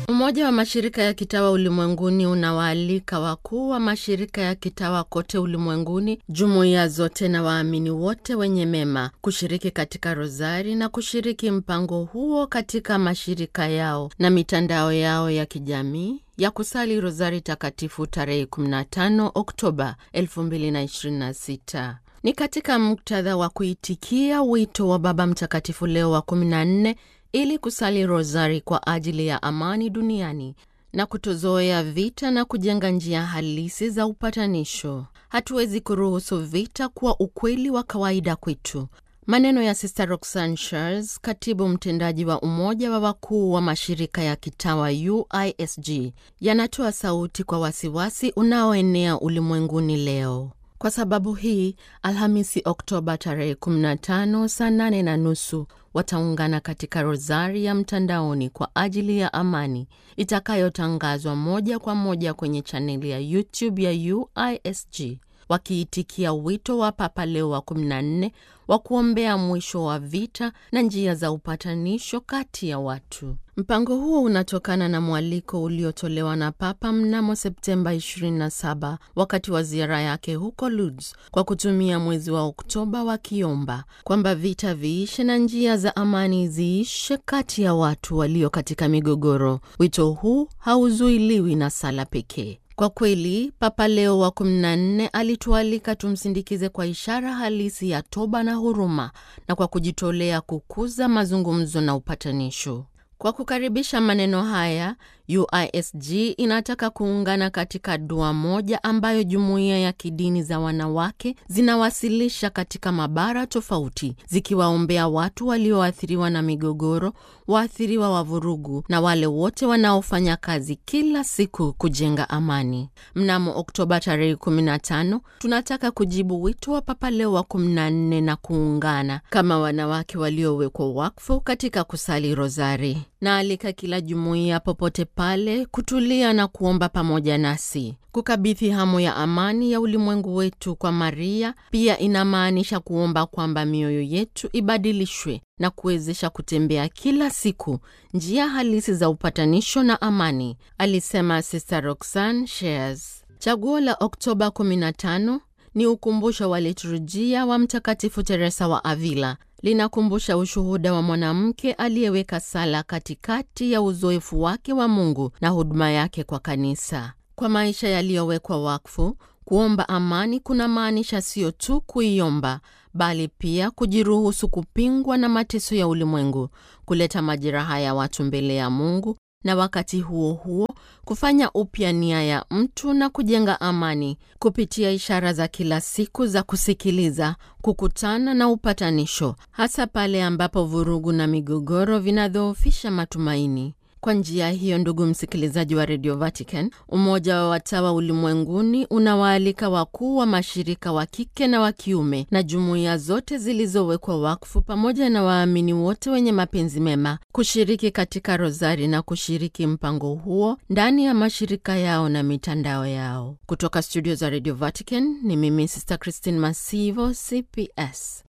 Umoja wa mashirika ya kitawa ulimwenguni unawaalika wakuu wa mashirika ya kitawa kote ulimwenguni, jumuiya zote na waamini wote wenye mema kushiriki katika rozari na kushiriki mpango huo katika mashirika yao na mitandao yao ya kijamii ya kusali rozari takatifu tarehe 15 Oktoba 2026. Ni katika muktadha wa kuitikia wito wa Baba Mtakatifu Leo wa 14 ili kusali rozari kwa ajili ya amani duniani na kutozoea vita na kujenga njia halisi za upatanisho. Hatuwezi kuruhusu vita kuwa ukweli wa kawaida kwetu. Maneno ya Sister Roxanne Charles, katibu mtendaji wa Umoja wa Wakuu wa Mashirika ya Kitawa UISG, yanatoa sauti kwa wasiwasi unaoenea ulimwenguni leo. Kwa sababu hii, Alhamisi Oktoba tarehe 15 saa 8 na nusu wataungana katika rozari ya mtandaoni kwa ajili ya amani itakayotangazwa moja kwa moja kwenye chaneli ya YouTube ya UISG, wakiitikia wito wa Papa Leo wa 14 wa kuombea mwisho wa vita na njia za upatanisho kati ya watu. Mpango huo unatokana na mwaliko uliotolewa na Papa mnamo Septemba 27 wakati wa ziara yake huko Lourdes, kwa kutumia mwezi wa Oktoba wakiomba kwamba vita viishe na njia za amani ziishe kati ya watu walio katika migogoro. Wito huu hauzuiliwi na sala pekee. Kwa kweli Papa Leo wa 14 alitualika tumsindikize kwa ishara halisi ya toba na huruma na kwa kujitolea kukuza mazungumzo na upatanisho. Kwa kukaribisha maneno haya, UISG inataka kuungana katika dua moja ambayo jumuiya ya kidini za wanawake zinawasilisha katika mabara tofauti, zikiwaombea watu walioathiriwa na migogoro, waathiriwa wa vurugu na wale wote wanaofanya kazi kila siku kujenga amani. Mnamo Oktoba tarehe 15 tunataka kujibu wito wa Papa Leo wa 14 na kuungana kama wanawake waliowekwa wakfu katika kusali rozari. Naalika kila jumuiya popote pale kutulia na kuomba pamoja nasi. Kukabidhi hamu ya amani ya ulimwengu wetu kwa Maria pia inamaanisha kuomba kwamba mioyo yetu ibadilishwe na kuwezesha kutembea kila siku njia halisi za upatanisho na amani, alisema Sister Roxanne Shares. Chaguo la Oktoba 15 ni ukumbusho wa liturujia wa Mtakatifu Teresa wa Avila linakumbusha ushuhuda wa mwanamke aliyeweka sala katikati ya uzoefu wake wa Mungu na huduma yake kwa kanisa. Kwa maisha yaliyowekwa wakfu, kuomba amani kuna maanisha sio tu kuiomba, bali pia kujiruhusu kupingwa na mateso ya ulimwengu, kuleta majeraha ya watu mbele ya Mungu na wakati huo huo kufanya upya nia ya mtu na kujenga amani kupitia ishara za kila siku za kusikiliza, kukutana na upatanisho, hasa pale ambapo vurugu na migogoro vinadhoofisha matumaini. Kwa njia hiyo, ndugu msikilizaji wa Radio Vatican, Umoja wa Watawa Ulimwenguni unawaalika wakuu wa mashirika wa kike na wa kiume na jumuiya zote zilizowekwa wakfu pamoja na waamini wote wenye mapenzi mema kushiriki katika rozari na kushiriki mpango huo ndani ya mashirika yao na mitandao yao. Kutoka studio za Radio Vatican ni mimi Sister Christine Masivo, CPS.